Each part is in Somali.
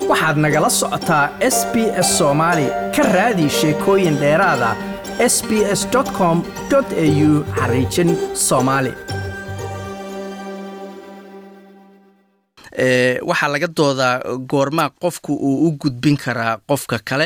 waxaad nagala socotaa s b s soomaali ka raadi sheekooyin dheeraada s b s com au xariijin soomaali waxaa laga doodaa goormaa qofku uu u gudbin karaa qofka kale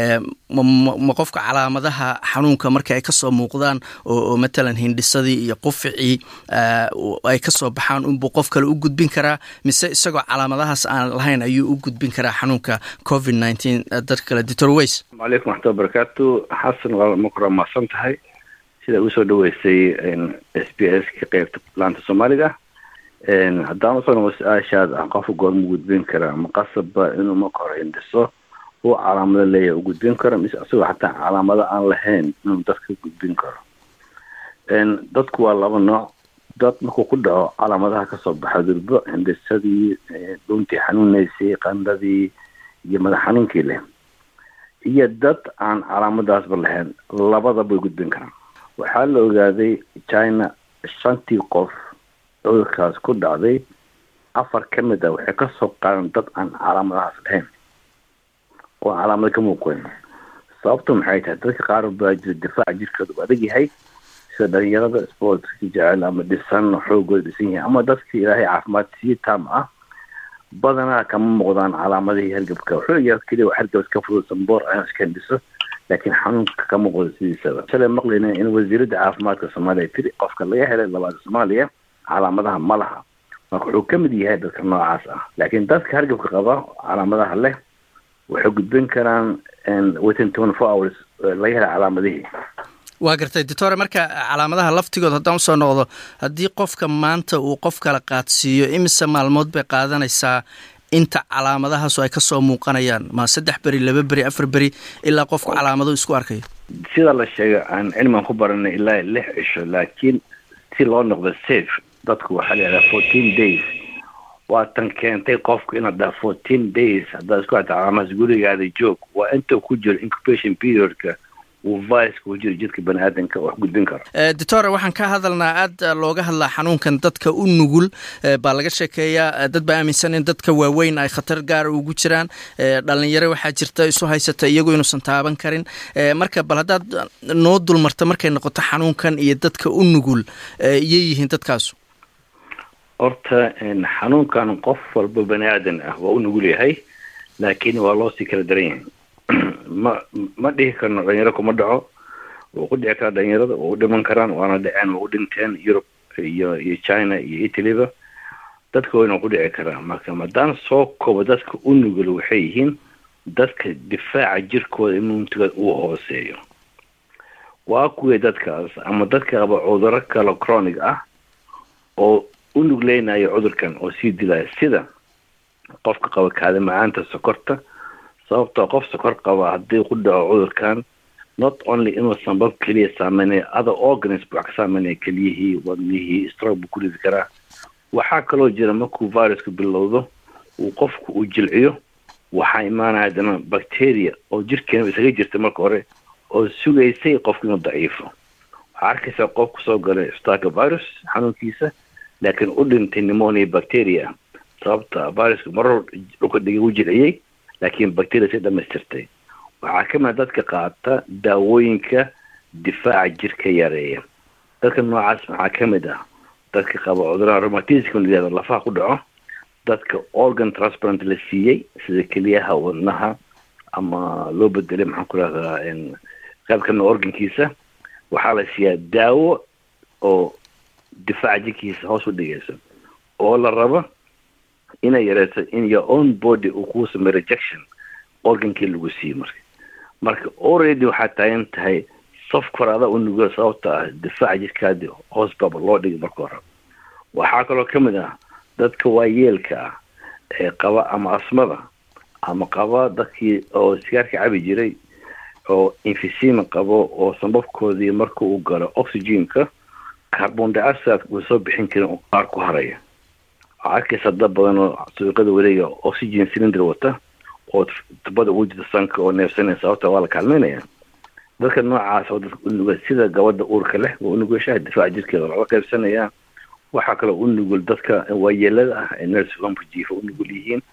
ma qofka calaamadaha xanuunka marka ay kasoo muuqdaan oo matalan hindhisadii iyo quficii ay kasoo baxaan unbuu qof kale u gudbin karaa mise isagoo calaamadahaas aan lahayn ayuu u gudbin karaa xanuunka covid nteen dadka kale doctor weys alaykum waxmatulla barakaatu xasan waa makora mahadsan tahay sida usoo dhaweysay s b s ka qeybta laanta soomaaliga haddaan usoo noqo su-aashaad ah qofka goorma gudbin karaa ma qasabba inuu marka hore hindhiso uu calaamado leeyahay u gudbin karo mise isagoo xataa calaamado aan lahayn inuu dadka gudbin karo dadku waa laba nooc dad markuu ku dhaco calaamadaha kasoo baxa durbo hindhisadii dhuntii xanuuneysay qandhadii iyo madax xanuunkii leh iyo dad aan calaamadaasba lahayn labadaba way gudbin karaan waxaa la ogaaday china shantii qof cudurkaas ku dhacday afar ka mid ah waxay kasoo qaadan dad aan calaamadahaas lahayn oo calaamado ka muuqan sababtu maxay tahay dadka qaar baa jira difaaca jirkooda u adag yahay sida dhalinyarada sportska jecel ama dhisan xoogooda dhisan yahay ama dadka ilaahay caafimaad sii taam ah badanaa kama muuqdaan calaamadihii hargabka wuxuu yahay keliya hargab iska fudud samboor aan iska hindhiso laakiin xanuunka ka muuqda sidiisaba shalay maqlayna in wasiiradda caafimaadka soomaaliya tiri qofka laga helay labaada soomaaliya calaamadaha ma laha marka wuxuu ka mid yahay dadka noocaas ah laakiin dadka hargabka qaba calaamadaha leh waxay gudbin karaan within twenty four hours laga helay calaamadihii waa gartay doctore marka calaamadaha laftigood haddaan usoo noqdo haddii qofka maanta uu qof kala qaadsiiyo imise maalmood bay qaadanaysaa inta calaamadahaasu ay kasoo muuqanayaan ma saddex beri laba beri afar beri ilaa qofku calaamado isku arkayo sida la sheegay aan cilmigan ku baranay ilaa lix cisho laakiin si loo noqdo safe dadku waxaa la yidhahdaa fourteen days waa tan keentay qofku inaad dhaha fourteen days haddaad isku hata calaamadaas gurigaada joog waa inta ku jiro incubation periodka uu viruska ku jiro jidka bani aadanka wax gudbin karo doctor waxaan ka hadalnaa aad looga hadlaa xanuunkan dadka u nugul baa laga sheekeeyaa dad baa aaminsan in dadka waaweyn ay khatar gaara ugu jiraan dhalinyaro waxaa jirta isu haysata iyagoo inuusan taaban karin marka bal haddaad noo dulmarta markay noqoto xanuunkan iyo dadka u nugul iyay yihiin dadkaasu horta xanuunkan qof walba bani aadan ah waa u nugul yahay laakiin waa loo sii kala daran yahay ma ma dhihi karno dhalinyaro kuma dhaco wuu ku dhici karaa dhalinyarada waa u dhiman karaan waana dhaceen waa u dhinteen yurub iyo iyo china iyo italyba dadka wayna ku dhici karaan marka maadaan soo koobo dadka u nugul waxay yihiin dadka difaaca jirkooda immuntigooda uu hooseeyo waa kuwii dadkaas ama dadka qaba cuduro kale chronic ah oo u nugleynayo cudurkan oo sii dilaya sida qofka qaba kaada macaanta sokorta sababtoo qof sokor qaba haddii ku dhaco cudurkan not only inuu sanbab keliya saameynaya other organs buu wax ka saameynaya keliyihii wadnihii stroke buu ku ridi karaa waxaa kaloo jira markuu virusku bilowdo uu qofku uu jilciyo waxaa imaanaya haddana bacteria oo jirkeena isaga jirta marka hore oo sugaysay qofku inuu daciifo waxaa arkaysaa qof kusoo galay staka virus xanuunkiisa laakiin u dhintay pneumonia bacteria sababta virusku marar dhulka dhigay u jilciyey laakiin bacteria si dhamaystirtay waxaa ka mid dadka qaata daawooyinka difaaca jirka yareeya dadka noocaas maxaa ka mid ah dadka qaba cuduraha romatismka layihahdo lafaha ku dhaco dadka organ transplant la siiyey sida keliyaha wadnaha ama loo bedelay maxaan ku rahdaa qayb kamida organkiisa waxaa la siiyaa daawo oo difaaca jirkiisa hoos u dhigayso oo la rabo inay yareyso in your own body uu kuu sameyo rejection organkii lagu siiyey marka marka already waxaa taagan tahay safkor ada u nugo sababta ah difaaca jirkaadi hoos baba loo dhigay marka hore waxaa kaloo ka mid ah dadka waayeelka ah ee qaba ama asmada ama qaba dadkii oo sigaarka cabi jiray oo infisima qabo oo sambabkoodii marka uu galo oxygenka carbon dioxide uu soo bixin karin oo qaar ku haraya waxaa arkaysa dad badan oo suuqada wareega oxygen cylinder wata oo tubada ugu jirta sanka oo neefsanaya sababta waa la kaalmeynaya dadka noocaas oo dadka unuga sida gabadha uurka leh waa unugashaha difaaca jirkeeda laga qaybsanaya waxaa kaloo u nugul dadka waayeelada ah ee nurse homka jiifa u nugul yihiin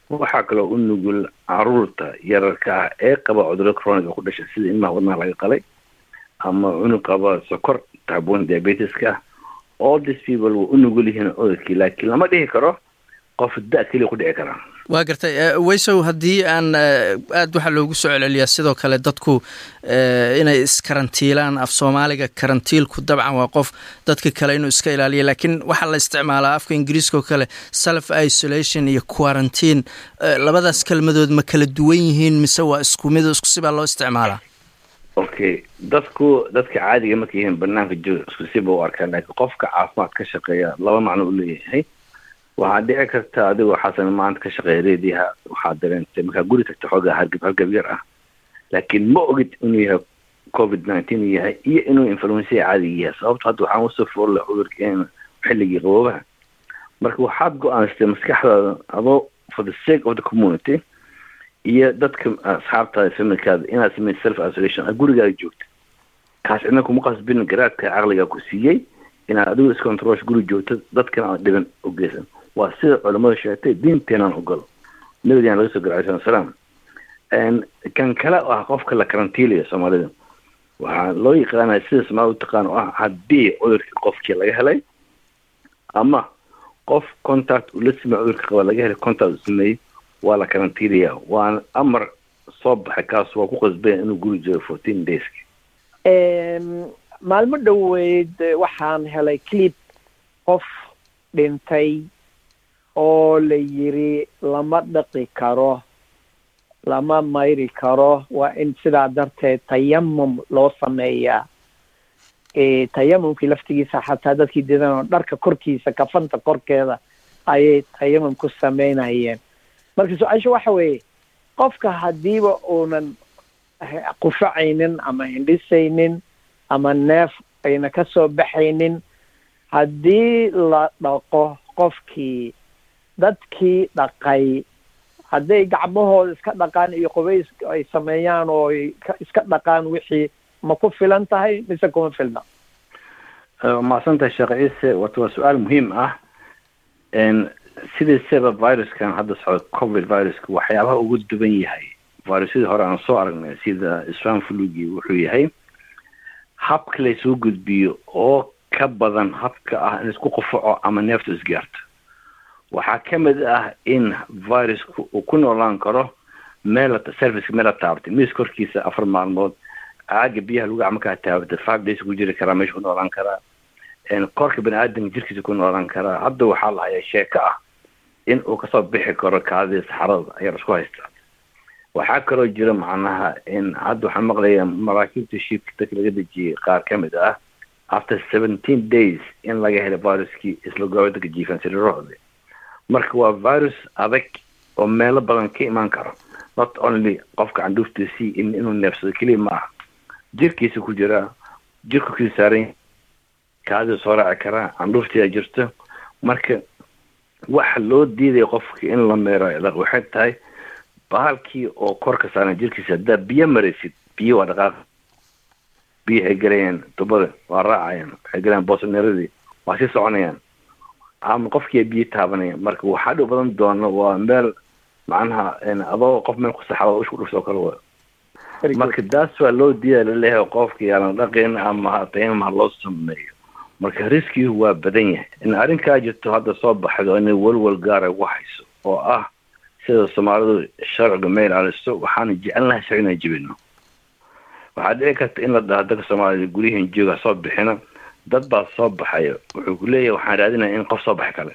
waxaa kaloo u nugul caruurta yararka ah ee qaba cudurro croniga ku dhasha sida ilmaha wadnaha laga qalay ama cunug qaba sokor taabon diabetiska ah all these people way u nugul yihiin cudurkii laakiin lama dhihi karo qof da keliya ku dhici karaa waa gartay waysow haddii aan aada waxaa loogu soo celceliyaa sidoo kale dadku inay iskarantiilaan af soomaaliga karantiilku dabcan waa qof dadka kale inuu iska ilaaliya laakiin waxaa la isticmaalaa afka ingiriiska oo kale self isolation iyo quarantine labadaas kelmadood ma kala duwan yihiin mise waa isku mid isku sibaa loo isticmaalaa okay dadku dadka caadiga markay yihiin banaanka jooga isku siba u arkaan laakiin qofka caafimaad ka shaqeeya laba macno u leeyahay waxaa dhici karta adigoo xasan maanta ka shaqeeya reediyaha waxaad dareentay markaa guri tagta xoogaa hargab hargab yar ah laakiin ma ogid inuu yahay covid nineteen yahay iyo inuu influensiya caadiga yahay sababto hadda waxaan usoo foorla cudurkeena xilligii qaboobaha marka waxaad go-aansatay maskaxdaada adoo for the sake of the community iyo dadka asxaabtaada familkaada inaad sameyd self isolation aad gurigaaga joogta kaas cidna kuma qasbin garaadka caqligaa ku siiyey inaad adigu iscontrol guri joogto dadkana aan dhiban u geysan waa sida culamada sheegtay diinteenaan ogolo nabigeena laga soo gala alai salaam kan kale oo ah qofka la karantiilaya soomaalida waxaa loo yaqaanaya sida soomaalida utaqaan oo ah haddii cudurkii qofkii laga helay ama qof contact uu la sameey cudurka qaba laga helay contact uu sameeyey waa la karantiilaya waana amar soo baxay kaas waa ku qasbaya inuu guri joogo fourteen dayski maalmo dhoweyd waxaan helay clip qof dhintay oo la yiri lama dhaqi karo lama mayri karo waa in sidaa darteed tayamum loo sameeyaa tayamumkii laftigiisa xataa dadkii didanoo dharka korkiisa kafanta korkeeda ayay tayamum ku sameynayeen marka su-aasha waxa weeye qofka haddiiba uunan qufacaynin ama hindhisaynin ama neef ayna ka soo baxaynin haddii la dhaqo qofkii dadkii dhaqay hadday gacmahooda iska dhaqaan iyo qubays ay sameeyaan oo iska dhaqaan wixii ma ku filan tahay mise kuma filna mahadsantahay sheekh ciise wata waa su-aal muhiim ah sidiisaba viruskan hadda socda covid viruska waxyaabaha ugu duban yahay virusyadii hore aan soo aragnay sida swan flugii wuxuu yahay habka laysuu gudbiyo oo ka badan habka ah in isku qufaco ama neeftu isgaarto waxaa ka mid ah in virusku uu ku noolaan karo meel serviceka meel la taabatay miis korkiisa afar maalmood caaga biyaha lagu gacmakaa taabatay five days ku jiri karaa meesha ku noolaan karaa korka bani aadamka jirkiisa ku noolaan karaa hadda waxaa la hayaa sheeko ah in uu kasoo bixi karo kaadida saxarada ayaa isku haystaa waxaa kaloo jira macnaha in hadda waxaan maqlayaa maraakiibta shiibka dadka laga dejiyey qaar ka mid ah after seventeen days in laga helay viruskii isla goobadaka jiifaan siriirahooda marka waa virus adag oo meelo badan ka imaan karo not only qofka candhuuftiisii inuu neefsado keliya ma aha jirkiisa ku jiraa jirku kii saaran kaadida soo raaci karaa candhuuftiyaa jirto marka waxa loo diidaya qofka in la meero waxay tahay bahalkii oo kor ka saaran jirkiisa haddaa biyo maraysid biyo waa dhaqaaq biyo waxay gelayaan tubada waa raacayaan waxay gelayaan boosaneeradii waa sii soconayaan ama qofkii biyo taabanaya marka waxaa dhow badan doona waa meel macnaha adoo qof meel ku saxaba isku dhufsoo kale wa marka daas waa loo diida laleeyahay qofka yaalan dhaqin ama tayamam ha loo sameeyo marka riskigu waa badan yahay in arrinkaa jirto hadda soo baxdo inay walwal gaara ugu hayso oo ah sida soomaalidu sharciga ma ilaaliso waxaana jecelnahay sharci inaan jibino waxaa dhici karta in la dhaha dadka soomaalida guryihin jooga soo bixina dad baa soo baxaya wuxuu ku leeyahay waxaan raadinaya in qof soo baxay kale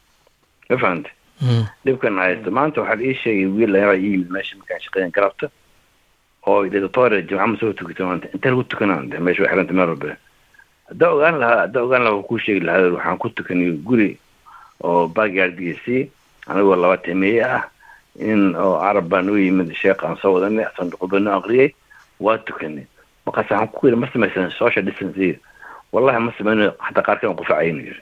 ma fahamte dhibkan haysto maanta waxaa ii sheegay wiil layaa ii yimid meesha markaan shaqeeyan garabta oo dictatorial jimca ma soo tukata maanta intee lagu tukanaan de meesha waa xiranta meel walba haddaa ogaan lahaa haddaa ogaan lahaa waa kuu sheegi lahaa waxaan ku tukanay guri oo backyardgiisii anigoo laba timeeye ah in oo carab baan u yimid sheekh aan soo wadanay sanduqubano aqriyay waa tukanay markaas waxaan ku yidhi ma samaysan social distance wallahi ma samayno xataa qaarkan qufacaynu yiri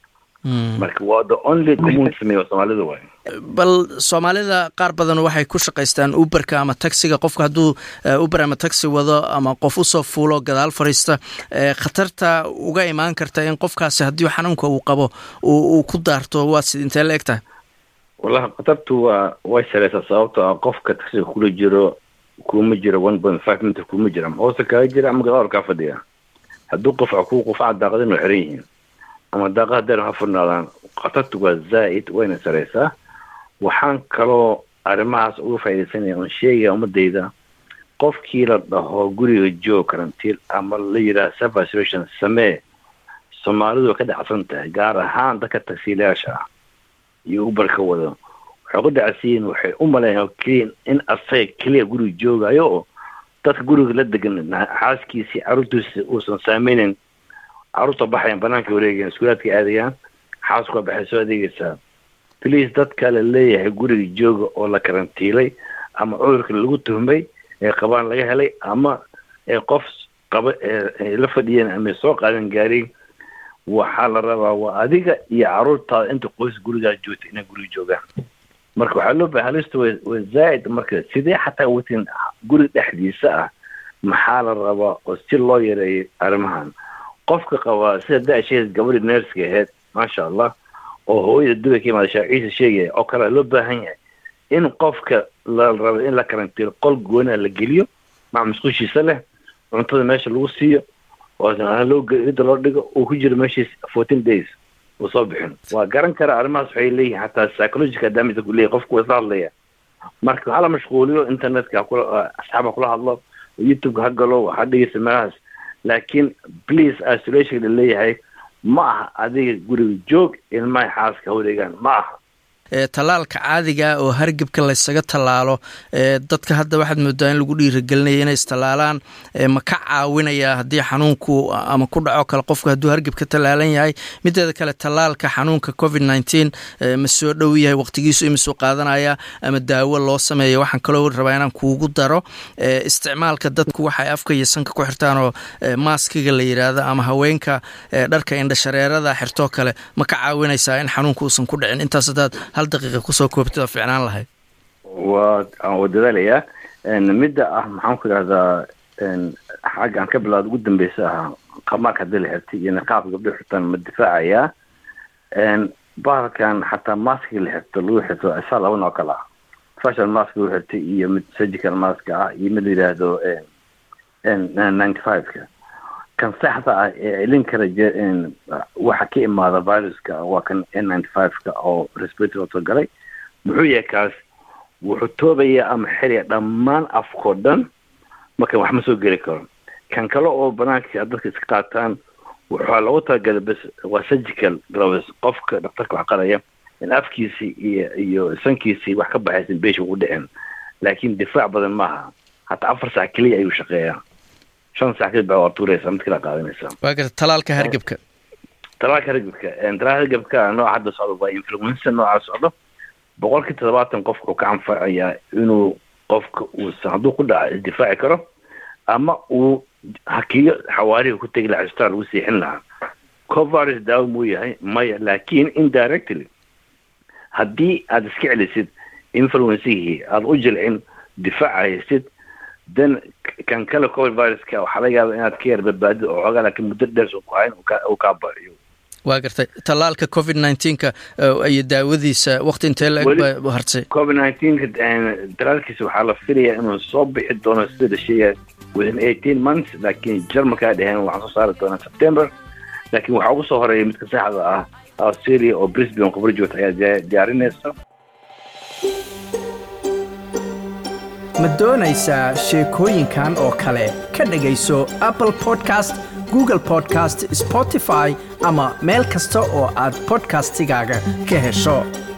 marka waa the only community sameeya soomaalida waay bal soomaalida qaar badan waxay ku shaqaystaan uberka ama taxiga qofka hadduu uber ama taxi wado ama qof usoo fuulo gadaal fariista khatarta uga imaan karta in qofkaasi haddii xanuunka uu qabo uu ku daarto waa sid intee la eg tahay wallahi khatartu waa way sareysaa sababtoo ah qofka taksiga kula jiro kuma jiro one point five meter kuma jira ama hoosta kaga jira ama gadaal kaa fadhiya hadduu qofca ku qufaca daaqadin waa xiran yihiin ama daaqada deer ha furnaadaan khatartu waa zaa'id wayna sareysaa waxaan kaloo arrimahaas uga faaidaysanaya oon sheegaya ummadayda qofkii la dhaho guriga joog karantiil ama la yidhaha self isolation samee soomaalidu way ka dhacsan tahay gaar ahaan dadka tagsiilayaasha ah iyo ubarka wado waxay ku dhacsiyiin waxay u maleeyaan keliya in asaga keliya guriga joogayo oo dadka guriga la degan xaaskiisii carruurtiisi uusan saameynin carruurta baxayan banaanka wareegayan iskuulaadka aadayaan xaasku waa baxay soo adeegaysaa bliis dadka la leeyahay guriga jooga oo la karantiilay ama cudurka lagu tuhmay ee qabaan laga helay ama ee qof qaba ee la fadhiyeen ama soo qaadan gaariin waxaa la rabaa waa adiga iyo carruurtaada inta qoys gurigaa joogta inay guriga joogaan marka waxaa loo bahay halista wa waa zaa'id marka sidee xataa watin guriga dhexdiisa ah maxaa la rabaa oo si loo yareeyo arrimahan qofka qabaa sida da-sheed gabadhii neerska ahayd maasha allah oo hooyada dubay ka imaada shaaciisa sheegaya oo kale loo baahan yahay in qofka la rabo in la karantiilo qol goona la geliyo mac musqushiisa leh cuntada meesha lagu siiyo loo ida loo dhigo uu ku jiro meeshiis fourteen days uu soo bixin waa garan kara arrimahaas waxay leeyihin xataa psychological damage ku leeyahy qofku waa isla hadlaya marka hala mashquuliyo internetka hakula asxaaba kula hadlo youtubeka ha galo ha dhegeysa meelahaas laakiin please isolation la leeyahay ma aha adiga guriga joog ilmahay xaaska wareegaan ma aha tallaalka caadiga oo hargebka laysaga tallaalo dadka hadda waxaad moodaa in lagu dhiiragelinaya inay istallaalaan ma ka caawinaya haddii xanuunku ama ku dhaco kale qofku hadduu hargeb ka tallaalan yahay mideeda kale tallaalka xanuunka covid nineteen ma soo dhow yahay waqtigiisu imisuu qaadanaya ama daawo loo sameeya waxaan kaloo rabaa inaan kuugu daro isticmaalka dadku waxay afka iyo sanka ku xirtaan oo maaskiga la yidhaahdo ama haweenka dharka indhashareerada xirtoo kale ma ka caawinaysaa in xanuunka uusan ku dhicin intaas hadaad hal daqiiqa kusoo koobtid oo ficnaan lahayd waa waa dadaalayaa midda ah maxaan ku idhahdaa xagga aan ka bilaado ugu dambeysa ah qamaarka haddii la xirtay iyo niqaabka gabdho xirtaan ma difaacayaa bahalkan xataa maskiga la xirto lagu xirto isaa laba noo kale ah fashion mask lagu xirtay iyo mid surgical mask ah iyo mid la yidhaahdo ninety five-ka kan saxda ah ee celin kara waxa ka imaada viruska waa kan n ninety five-ka oo respirator soo galay muxuu yahay kaas wuxuu toobaya ama xiraya dhammaan afkao dhan marka wax ma soo geli karo kan kale oo banaanka dadka iska qaataan waxaa loogu talagalay bes waa surgical gloves qofka dhaktarka wax qaraya in afkiisii iyo iyo sankiisii wax ka baxaysan beesha ugu dhicin laakiin difaac badan maaha hataa afar sac keliya ayuu shaqeeyaa shan sac kadib baa waa tuuraysaa mid kala qaadanaysaa waa garta talaalka hargebka talaalka hargebka talaalka hargebka nooca hadda socdo waa influenza nooca socdo boqolkii toddobaatan qofka wuxuu ka anfacayaa inuu qofka uusan hadduu ku dhaca isdifaaci karo ama uu hakiyo xawaarihi ku tegi lahaa isbitaal lagu siixin lahaa covirus daawo muu yahay maya laakiin indirectly haddii aada iska celisid influencigii aada u jilcin difaaca haysid then kan kale covid viruska waxaa laga yaaba inaad ka yar badbaadid oo xoogaa laakiin muddo dheer soo ku hayn uu kaa bariyo waa gartay tallaalka covid nineteenka iyo daawadiisa wakti intee la eg ba hartay covid nineteenka talaalkiisa waxaa la filayaa inuu soo bixi doono sida la sheegaya within eighteen months laakiin jarmalkaa dheheen waxaan soo saari doonaa september laakiin waxaa ugu soo horeeya midka saxda ah australia oo brisbane khubro joogta ayaa diyaarinaysa ma doonaysaa sheekooyinkan oo kale ka dhegayso apple podcast google podcast spotify ama meel kasta oo aad bodkastigaaga ka hesho